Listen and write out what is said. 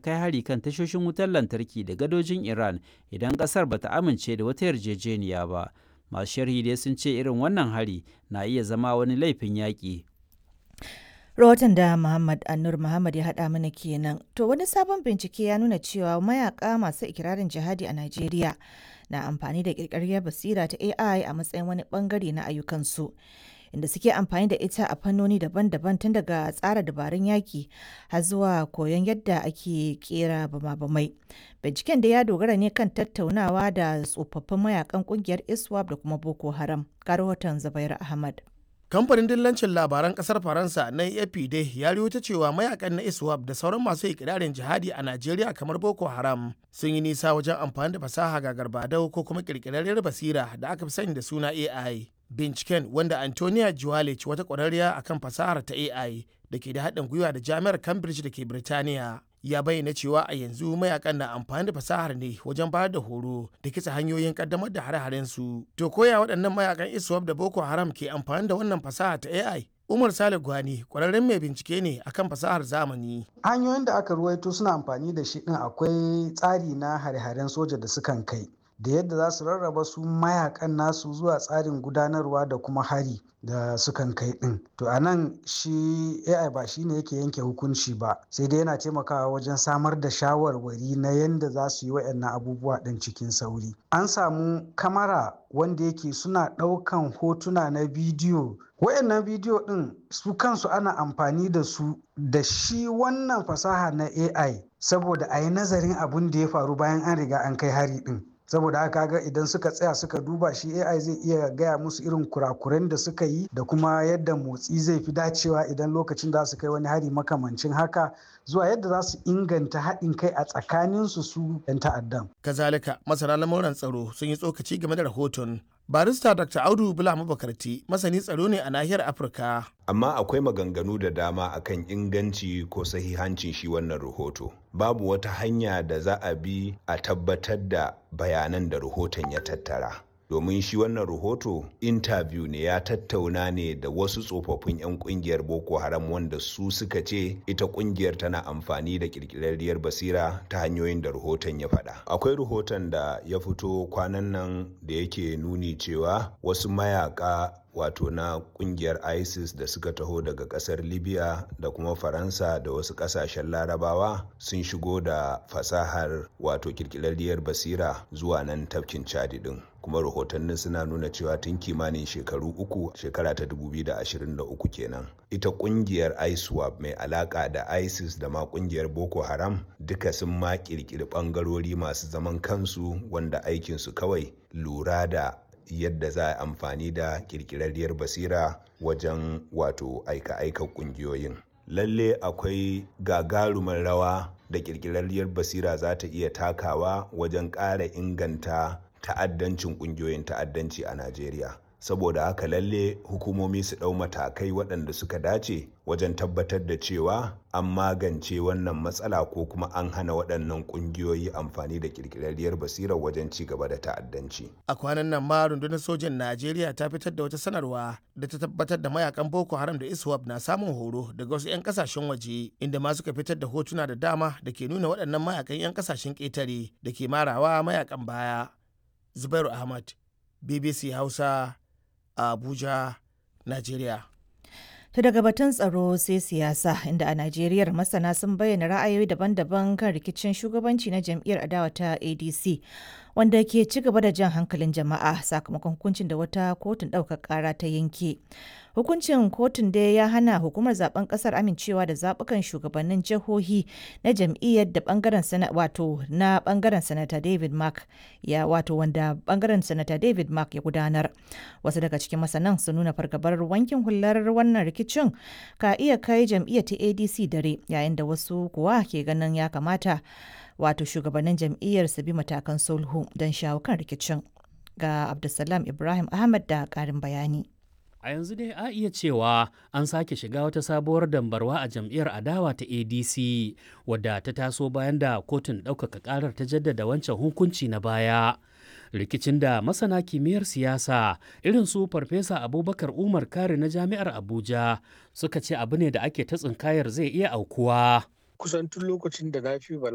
kai hari kan tashoshin wutar lantarki da gadojin Iran idan ƙasar bata amince da wata yarjejeniya ba. Masu sharhi dai sun ce irin wannan hari na iya zama wani laifin yaƙi. Rahoton da Muhammad Anur Muhammad ya haɗa mana kenan. To wani sabon bincike ya nuna cewa mayaka masu ikirarin jihadi a Najeriya na amfani da ƙirƙirar basira ta AI a matsayin wani ɓangare na ayyukansu. Inda suke amfani da ita a fannoni daban-daban tun daga tsara dabarun yaki har zuwa koyon yadda ake kera bama-bamai. Binciken da ya dogara ne kan tattaunawa da tsofaffin mayakan kungiyar ISWAP da kuma Boko Haram. Ga rahoton Zubair Ahmad. kamfanin dillancin labaran kasar faransa na afp dai ya ta cewa mayakan na iswap da sauran masu ikirarin jihadi a najeriya kamar boko haram sun yi nisa wajen amfani da fasaha ga garbadau ko kuma kirkirarriyar basira da aka fi sani da suna ai binciken wanda antonia juwalic wata kwararriya akan fasahar ta ai da ke da haɗin gwiwa da jami'ar cambridge da ke birtaniya ya bayyana cewa a yanzu mayakan na amfani da fasahar ne wajen bayar da horo da kitsa hanyoyin kaddamar da hare-haren su to koya waɗannan mayakan iswap da boko haram ke amfani da wannan fasaha ta ai umar sale gwani kwararren mai bincike ne akan fasahar zamani hanyoyin da aka ruwaito suna amfani da shi din akwai tsari na hare-haren soja da sukan kai da yadda za su rarraba su mayakan nasu zuwa tsarin gudanarwa da kuma hari da sukan kai din to a nan shi ai ba shi ne yake yanke hukunci ba sai dai yana taimakawa wajen samar da shawarwari na yadda za su yi waɗannan abubuwa ɗin cikin sauri an samu kamara wanda yake suna ɗaukan hotuna na bidiyo wayannan bidiyo ɗin su kansu ana amfani da su da shi wannan fasaha na ai saboda a yi nazarin abin da ya faru bayan an riga an kai hari ɗin saboda haka ga idan suka tsaya suka duba shi ai zai iya gaya musu irin kurakuren da suka yi da kuma yadda motsi zai fi dacewa idan lokacin da su kai wani hari makamancin haka zuwa yadda za su inganta haɗin kai a tsakaninsu su 'yan ta'addan. kazalika masana lamuran tsaro sun yi tsokaci game da rahoton barista dr audu bula mabakarti masani tsaro ne a nahiyar afirka amma akwai maganganu da dama akan inganci ko sahihancin shi wannan rahoto babu wata hanya da za a bi a tabbatar da bayanan da rahoton ya tattara domin shi wannan rahoto interview ne ya tattauna ne da wasu tsofaffin 'yan kungiyar boko haram wanda su suka ce ita kungiyar tana amfani da kirkirarriyar basira ta hanyoyin da rahoton ya faɗa akwai rahoton da ya fito kwanan nan da yake nuni cewa wasu mayaka wato na kungiyar isis da suka taho daga kasar libya da kuma faransa da wasu kasashen larabawa sun shigo da fasahar wato kirkirarriyar basira zuwa nan tafkin chadi din kuma rahotannin suna nuna cewa tun kimanin shekaru uku shekara ta 2023 kenan ita kungiyar iswap mai alaka da isis da ma kungiyar boko haram duka sun ma kirkiri bangarori masu zaman kansu wanda aikinsu kawai lura da yadda za a amfani da kirkirarriyar basira wajen wato aika-aika kungiyoyin lalle akwai gagarumar rawa da kirkirarriyar basira za ta iya takawa wajen ƙara inganta ta'addancin kungiyoyin ta'addanci a najeriya saboda haka lalle hukumomi su ɗau matakai waɗanda suka dace wajen tabbatar da cewa an magance wannan matsala ko kuma an hana waɗannan ƙungiyoyi amfani da ƙirƙirarriyar basirar wajen ci gaba da ta'addanci. a kwanan nan ma rundunar sojan najeriya ta fitar da wata sanarwa da ta tabbatar da mayakan boko haram da iswap na samun horo daga wasu 'yan kasashen waje inda ma suka fitar da hotuna da dama da ke nuna waɗannan mayakan 'yan kasashen ƙetare da ke marawa mayakan baya zubairu ahmad bbc hausa abuja najeriya To daga batun tsaro sai siyasa inda a Najeriya masana sun bayyana ra'ayoyi daban-daban kan rikicin shugabanci na jam'iyyar adawa ta ADC wanda ke ci gaba da jan hankalin jama'a sakamakon hukuncin da wata kotun ɗaukar ƙara ta yanke. Hukuncin kotun dai ya hana hukumar zaben ƙasar amincewa da zaɓukan shugabannin jihohi na jam'iyyar da bangaren sana wato na bangaren sanata David Mark ya wato wanda bangaren sanata David Mark ya gudanar. Wasu daga cikin masanan sun nuna fargabar wankin hular wannan rikicin ka iya kai jam'iyyar ta ADC dare yayin da wasu kuwa ke ganin ya kamata wato shugabannin jam'iyyar su bi matakan sulhu don shawo kan rikicin. Ga Abdulsalam Ibrahim Ahmad da ƙarin bayani. A yanzu dai a iya cewa an sake shiga wata sabuwar dambarwa a jam'iyyar adawa ta ADC wadda ta taso bayan da kotun ɗaukaka ƙarar ta jaddada wancan hukunci na baya. Rikicin da masana kimiyyar siyasa irin su Farfesa Abubakar Umar Kare na Jami'ar Abuja suka ce abu ne da ake ta tsinkayar zai iya aukuwa. Kusan tun lokacin da na fi